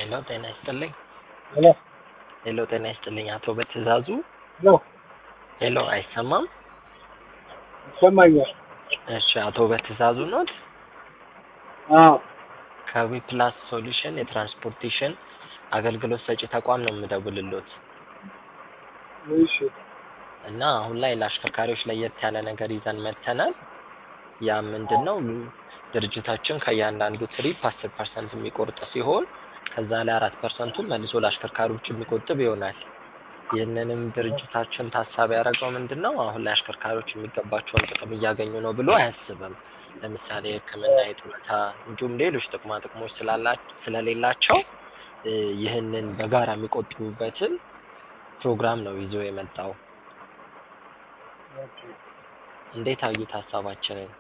ሄሎ ጤና ይስጥልኝ። ሄሎ ሄሎ ጤና ይስጥልኝ። አቶ በትእዛዙ ሄሎ ሄሎ፣ አይሰማም? ይሰማኛል። እሺ፣ አቶ በትእዛዙ ኖት? አዎ ከዊፕላስ ሶሉሽን የትራንስፖርቴሽን አገልግሎት ሰጪ ተቋም ነው የምደውልሎት እሺ እና አሁን ላይ ለአሽከርካሪዎች ለየት ያለ ነገር ይዘን መጥተናል። ያ ምንድን ነው? ድርጅታችን ከእያንዳንዱ ትሪፕ አስር ፐርሰንት የሚቆርጥ ሲሆን ከዛ ላይ አራት ፐርሰንቱን መልሶ ለአሽከርካሪዎች የሚቆጥብ ይሆናል። ይህንንም ድርጅታችን ታሳቢ ያደረገው ምንድን ነው? አሁን ላይ አሽከርካሪዎች የሚገባቸውን ጥቅም እያገኙ ነው ብሎ አያስብም። ለምሳሌ ሕክምና፣ የጡረታ እንዲሁም ሌሎች ጥቅማ ጥቅሞች ስላላ- ስለሌላቸው እ ይህንን በጋራ የሚቆጥቡበትን ፕሮግራም ነው ይዞ የመጣው። ኦኬ። እንዴት አዩት ሀሳባችንን?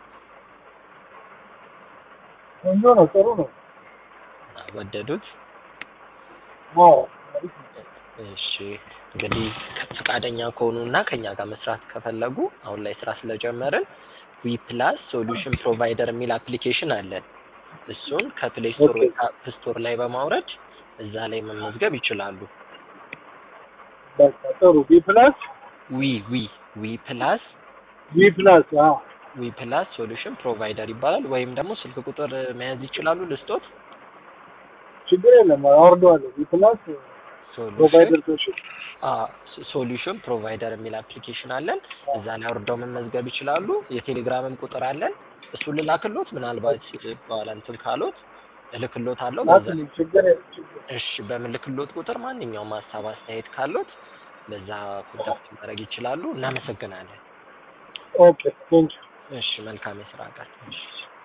ቆንጆ ነው፣ ጥሩ ነው። ወደዱት? አዎ አሪፍ ነው። እሺ እንግዲህ ፈቃደኛ ከሆኑ እና ከኛ ጋር መስራት ከፈለጉ አሁን ላይ ስራ ስለጀመርን ዊ ፕላስ ሶሉሽን ፕሮቫይደር የሚል አፕሊኬሽን አለን። እሱን ከፕሌይ ስቶር ወይ ከአፕ ስቶር ላይ በማውረድ እዛ ላይ መመዝገብ ይችላሉ። በቃ ጥሩ። ቢ ፕላስ ዊ ዊ ዊ ፕላስ ቢ ፕላስ አዎ ዊ ፕላስ ሶሉሽን ፕሮቫይደር ይባላል። ወይም ደግሞ ስልክ ቁጥር መያዝ ይችላሉ ልስጦት። ችግር የለም አወርደዋለሁ። ቢ ፕላስ ሶሉሽን ፕሮቫይደር ሶሉሽን ሶሉሽን ፕሮቫይደር የሚል አፕሊኬሽን አለን። እዛ ላይ አውርደው መመዝገብ ይችላሉ። የቴሌግራምም ቁጥር አለን። እሱን ልላክሎት፣ ምናልባት በኋላ እንትን ካሎት እልክሎት አለው። በዛ ላክልኝ። ችግር የለም ችግር እሺ፣ በምልክሎት ቁጥር ማንኛውም ሀሳብ አስተያየት ካሎት በዛ ኮንታክት ማድረግ ይችላሉ። እናመሰግናለን። ኦኬ ቴንክ እሺ፣ መልካም የስራ ቀን። እሺ።